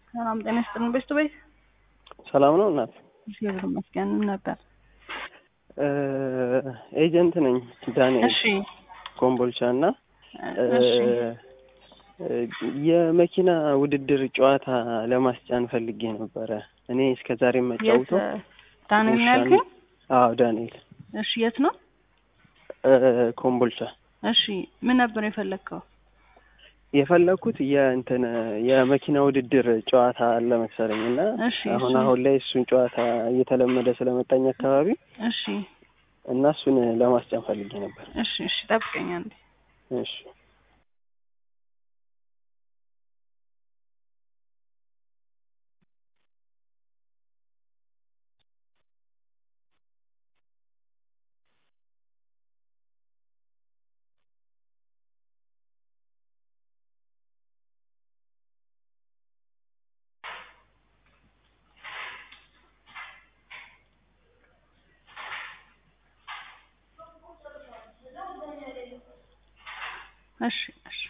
ሰላም ጤና ይስጥልን። ቤስቱ ቤት ሰላም ነው እናት? እግዚአብሔር ይመስገን ነበር። ኤጀንት ነኝ ዳንኤል እሺ ኮምቦልቻ እና እሺ የመኪና ውድድር ጨዋታ ለማስጫን ፈልጌ ነበረ። እኔ እስከ ዛሬ የት የምጫወተው ዳንኤል ነው ያልከኝ? አዎ ዳንኤል እሺ የት ነው? ኮምቦልቻ። እሺ ምን ነበር የፈለግከው? የፈለኩት የእንትን የመኪና ውድድር ጨዋታ አለ መሰለኝ እና እሺ አሁን እሺ አሁን ላይ እሱን ጨዋታ እየተለመደ ስለመጣኝ አካባቢ እሺ እና እሱን ለማስጫን ፈልጌ ነበር። እሺ እሺ ጠብቀኝ አንዴ። እሺ እሺ እሺ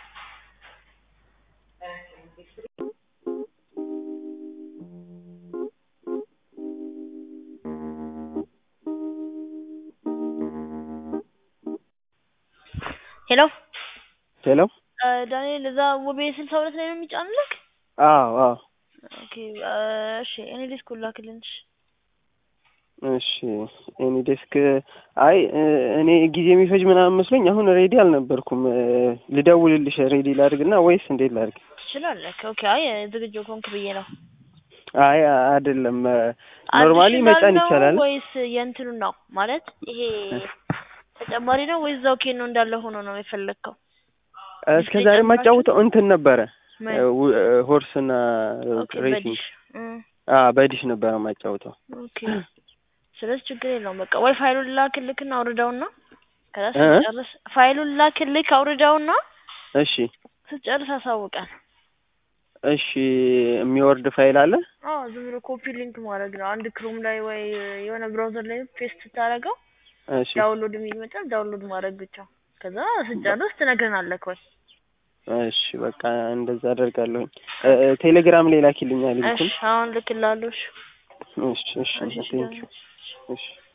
ሄሎ ሄሎ። ዳንኤል እዛ ውቤ ስልሳ ሁለት ላይ ነው የሚጫንልክ? አዎ አዎ ኦኬ እሺ እኔ ዲስክ ላክልን። እሺ እሺ ኤኒ ዴስክ አይ እኔ ጊዜ የሚፈጅ ምናምን መስሎኝ አሁን ሬዲ አልነበርኩም። ልደውልልሽ ሬዲ ላድርግና ወይስ እንዴት ላድርግ? ትችላለህ። ኦኬ አይ ዝግጁ ኮንክ ብዬ ነው። አይ አይደለም ኖርማሊ አዲሽናል መጫን ነው ይቻላል። ወይስ የእንትኑ ነው ማለት ይሄ ተጨማሪ ነው ወይስ እዛው ኬኖ እንዳለ ሆኖ ነው የፈለግከው? እስከ ዛሬ የማጫውተው እንትን ነበረ ምን? ሆርስና ኦኬ ሬሲንግ በዲሽ እም፣ በዲሽ ነበረ የማጫውተው። ኦኬ ስለዚህ ችግር የለውም። በቃ ወይ ፋይሉን ላክልክና አውርደውና ከዛ እ? ስትጨርስ ፋይሉን ላክልክ አውርደውና እሺ ስትጨርስ አሳውቀን። እሺ የሚወርድ ፋይል አለ? አዎ ዝም ብሎ ኮፒ ሊንክ ማድረግ ነው። አንድ ክሮም ላይ ወይ የሆነ ብራውዘር ላይ ፔስት ስታደርገው እሺ ዳውንሎድ የሚል ይመጣል። ዳውንሎድ ማድረግ ብቻ። ከዛ ስትጨርስ ትነግረናለህ ወይ እሺ በቃ እንደዛ አደርጋለሁኝ። እ- ቴሌግራም ላይ ላኪልኛል እሺ ሊንኩን። አሁን ልክላለሁ። እሺ እሺ እሺ እሺ ቴንክ ዩ። እሺ